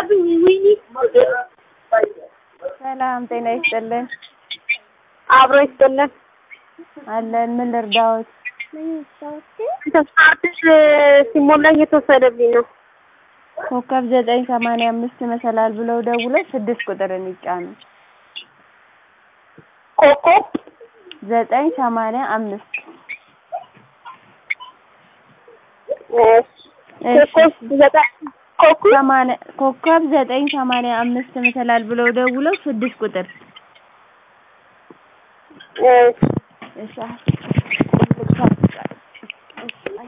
ሰላም ጤና ይስጥልን። አብሮ ይስጥልን። አለን ምን ልርዳዎት? ተስፋትሽ ሲሞላ እየተወሰደብኝ ነው። ኮከብ ዘጠኝ ሰማንያ አምስት መሰላል ብለው ደውለው ስድስት ቁጥርን ይጫኑ። ኮከብ ዘጠኝ ሰማንያ አምስት ኮከብ ዘጠኝ ኮከብ ሰማንያ ኮከብ ዘጠኝ ሰማንያ አምስት መሰላል ብለው ደውለው ስድስት ቁጥር እሺ እሺ